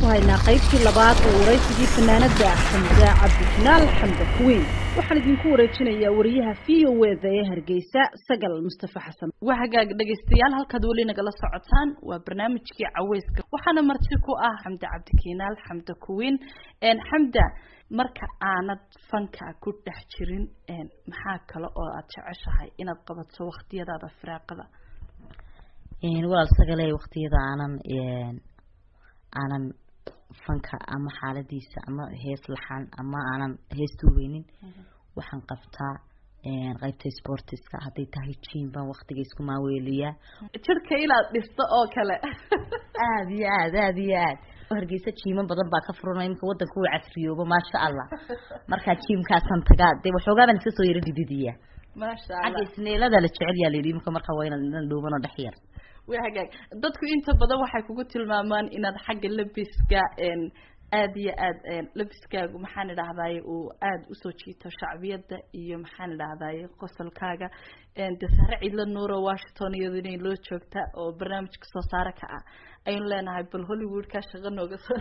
ku haynaa qaybtii labaad ee waraysigii fanaanada xamda cabdijinaal xamda kuweyn waxaan idinku wareejinayaa wariyaha v o eda ee hargeysa sagal mustafa xasan waa hagaag dhegaystayaal halkaad weli nagala socotaan waa barnaamijkii caweyska waxaana marti ku ah xamda cabdikinaal xamda kuweyn xamda marka aanad fanka ku dhex jirin maxaa kale oo aad jeceshahay inaad qabato waktiyadaada firaaqada walaal sagale waktiyada aanan aanan fanka ama xaaladiisa ama hees laxan ama aanan hees tuubeynin waxaan qabtaa qaybta sportiska hadday tahay jim baan waktiga isku maaweeliyaa jirka inaad dhisto oo kale aada iyo aad aada iyo aad hargeysa jiimo badan baa ka furana imika wadanka uu casriyoobo maasha allah markaa jiimkaasaan tagaa dee waxoogaa baan iska soo yaro dididiyaa maasha xagga isneelada la jecel yaa layidhi imika markaa waa inaad inan dhuuban oo dhex yar waa hagaag dadku inta badan waxay kugu tilmaamaan inaad xagga labiska aada iyo aad labiskaagu maxaan idhahdaye uu aada usoo jiito shacbiyada iyo maxaan idhahdaye qosolkaaga de sare cidla nuuro washington iyado inay loo joogta oo barnaamijka soo saare ka ah aynu leenahay bal hollywoodka shaqa nooga soo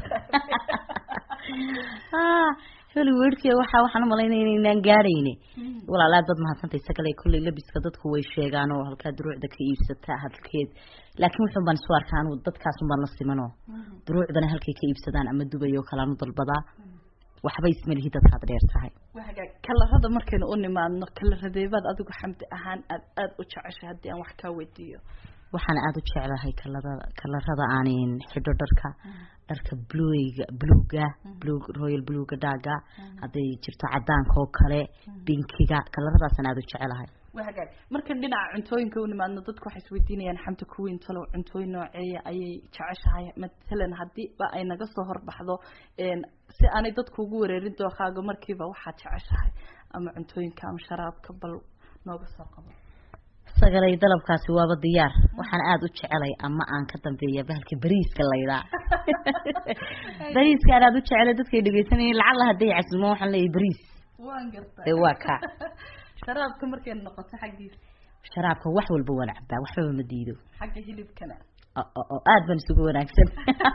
hollywoodka waxa waxaan umalaynaya inaynaan gaadhayne walaal aad baad mahadsantay sagale kolley labiska dadku way sheegaan oo halkaa duruucda ka iibsata halkeed laakiin wuxun baan isu arkaa anu dadkaasun baan la simanoo duruucdana halkay ka iibsadaan ama dubay oo kale anu dalbadaa waxba ismalihi dadkaad dheer tahay waa hagaag kalarada markaynu u nimaadno kalaradeebaad adigu xamdi ahaan aad aada u jeceshay haddii aan wax kaa weydiiyo waxaan aada u jeclahay kalada kalarada aanin xidho dharka dharka bluga bluga blug royal bluga dhaaga hadday jirto cadaanka oo kale binkiga kalaradaasaan aada u jecelahay waa hagaag markan dhinaca cuntooyinka u nimaadno dadku waxay isweydiinayaan xamta kuweyn talow cuntooyin nooceeya ayay jeceshahay matalan haddii ba ay naga soo horbaxdo si aanay dadku ugu wareerin dookaaga markiiba waxaad jeceshahay ama cuntooyinka ama sharaabka bal nooga soo qabo sagalay dalabkaasi waaba diyaar waxaan aada u jecelay ama aan ka dambeeya bahalka bariiska laydhaa bariiska aan aada u jecelay dadkay dhegeysanayeen lacalla hadday casimo waxaan leeyahay bariis waan gartay dee waa kaa sharaabka markay noqoto xaggiisa sharaabka wax walba waan cabaa waxbaba ma diido xagga hilibkana oo aada baan isugu wanaagsan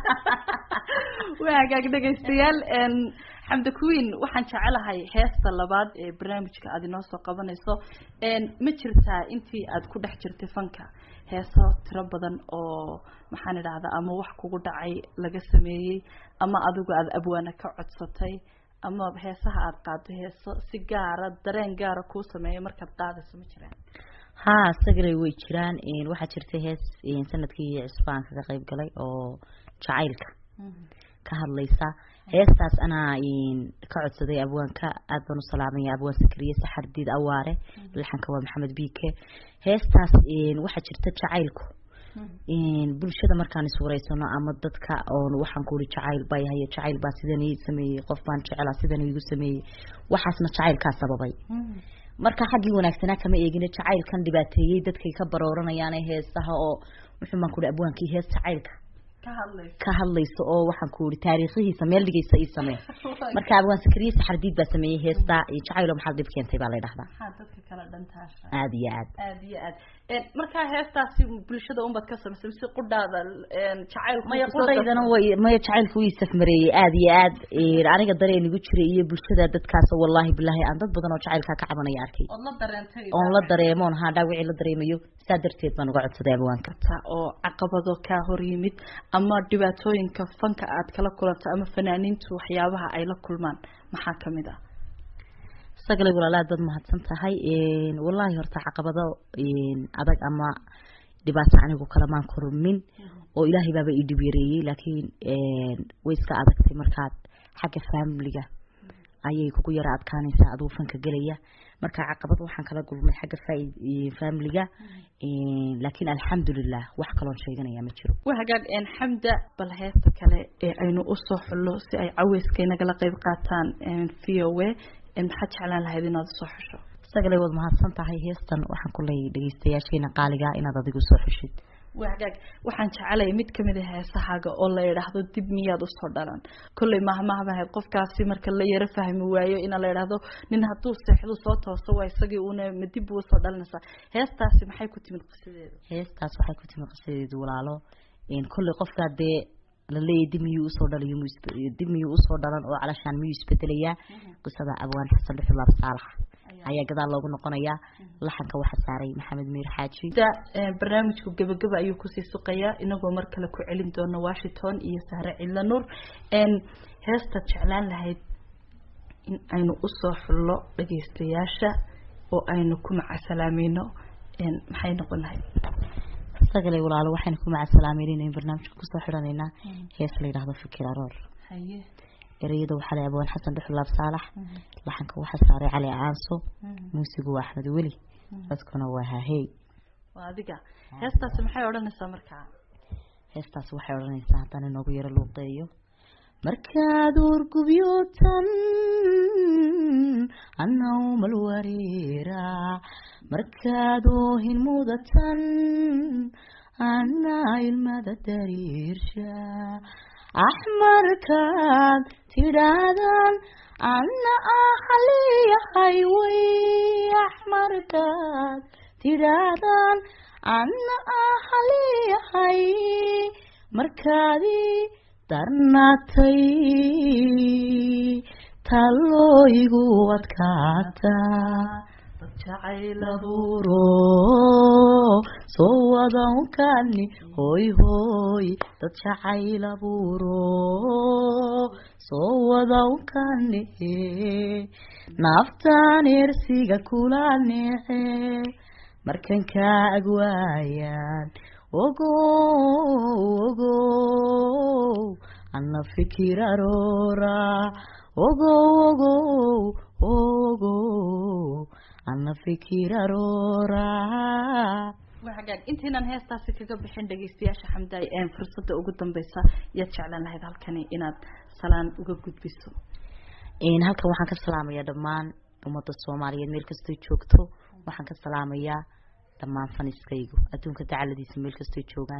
waa hagaag dhegaystayaal xamda queen waxaan jecelahay heesta labaad ee barnaamijka aad inoo soo qabanayso ma jirtaa intii aad ku dhex jirtay fanka heeso tiro badan oo maxaan idhahdaa ama wax kugu dhacay laga sameeyey ama adigu aada abwaana ka codsatay ama heesaha aada qaado heeso si gaara dareen gaara kuu sameeya markaad qaadayso ma jiraan ha sagalay way jiraan waxaa jirta hees sanadkii cisbaanka ka qayb galay oo jacaylka ka hadlaysa heestaas anaa ka codsaday abwaanka aad baan u salaamaya abwaan sakriye saxardiid awaare laxanka waa maxamed bike heestaas waxaa jirta jacaylku bulshada markaan iswareysano ama dadka oon waxaan ku uri jacayl baa yahay jacayl baa sidan ii sameeyey qof baan jecela sidan igu sameeyey waxaasna jacaylkaa sababay marka xaggii wanaagsanaa kama eegina jacaylkan dhibaateeyey dadkay ka barooranayaan heesaha oo wuxuu baan ku uri abwaankii hees jacaylka ka hadlayso oo waxaan ku uri taariikhihiisa meel dhigaysa ii samee marka abwaan sakriye saxardiid baa sameeyey heesta jacaylo maxaad dhib keentay baa la dhahdaa dadka kala dhantaasha aada iyo aad aada iyo aad markaa heestaasi bulshada unbaad ka samaysay mise qudhaada jacaylku maya qudhaydana way maya jacaylku wii safmareeyey aada iyo aad aniga dareen igu jiray iyo bulshada dadkaas wallahi bilahi aan dad badan oo jacaylkaa ka cabanaya arkay ood la dareentay oon la dareemoon haa dhaawicii la dareemayo saa darteed baan uga codsaday abwaanka oo caqabado kaa hor yimid ama dhibaatooyinka fanka aad kala kulanto ama fanaaniintu waxyaabaha ay la kulmaan maxaa kamid ah sagalay walaalaad baad mahadsan tahay wallahi horta caqabado adag ama dhibaato anigu kalamaan kormin oo ilaahay baaba ii dhib yareeyey laakiin way iska adagtay markaad xagga familiga ayay kugu yara adkaanaysaa aduu fanka gelaya marka caqabad waxaan kala gulmay xagga familiga laakiin alxamdulilah wax kaloon sheeganaya ma jiro waa hagaag xamda bal heesta kale ee aynu usoo xullo si ay caweyska inagala qeyb qaataan v o a maxaad jeclaan lahayd inaad usoo xusho sagalay waad mahadsan tahay heestan waxaan ku leeyay dhegeystayaasheena qaaliga inaad adigu soo xushid waa hagaag waxaan jecelaya mid kamid a heesahaaga oo la idhaahdo dib miyaad usoo dhalan kolley mahmahbahayd qofkaasi marka la yaro fahmi waayo ina la idhaahdo nin hadduu seexdu soo tooso waa isagii una ma dib buu usoo dhalanaysaa heestaasi maxay ku timid qisadeedu heestaas waxay ku timid qisadeedu walaalo kolley qofkaa dee la leeyahay dib miyuu usoo dhalayo miyuu isbe- dib miyuu usoo dhalan oo calashaan miyuu isbedelayaa qisada abwaan xasan dhuxulaab saalax ayaa gadaal loogu noqonayaa laxanka waxaa saaray maxamed miir xaaji da eh, barnaamijku gebageba ayuu kusii suqayaa inagoo mar kale ku celin doono washington iyo sahre cidla nuur n heestaad jeclaan lahayd in aynu usoo xullo dhageystayaasha oo aynu ku macasalaamayno n maxay noqon lahayd sagalay walaalo waxaynu ku macasalaameynayna barnaamijka kusoo xidhanaynaa hees la yidhaahdo fikir aroor haye ereyada waxaa leh abwaan xasan dhuxulaab saalax laxanka waxaa saaray cali caanso muusigu waa axmed weli codkuna waa hahey waa adiga heestaasi maxay odhanaysaa markaa heestaas waxay odhanaysaa haddaan inoogu yaro luuqeeyo markaad urgubyootan annawmal wareera markaad oohin mudatan annaa ilmada dariirsha axmarkaad tidhaahdaan anna ahaliyahay way axmarkaad tidhaahdaan anna ahaliyahay markaadii darnaatay tallooyigu adkaataa dad jacayl laburo soo wadankani hoy hoy dad jacayl aburo soo wadankani naftaan ersiga kula neece markan kaa agwaayaan ogo ogo ana fikir aroora ogo ogo ogo ana fikir aroora waa hagaag intaynaan heestaasi kaga bixin dhageystayaasha xamdaay een fursadda ugu dambeysa yaad jeclaan lahayd halkani inaad salaan uga gudbiso een halkan waxaan ka salaamayaa dhammaan ummadda soomaaliyeed meel kastoo joogto waxaan ka salaamayaa dhammaan faniskaygu adduunka dacaladiisa meel kastoo joogaan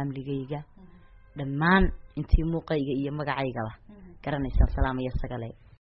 faamiligayga dhammaan intii muuqayga iyo magacaygaba garanaysaan salaamaya sagale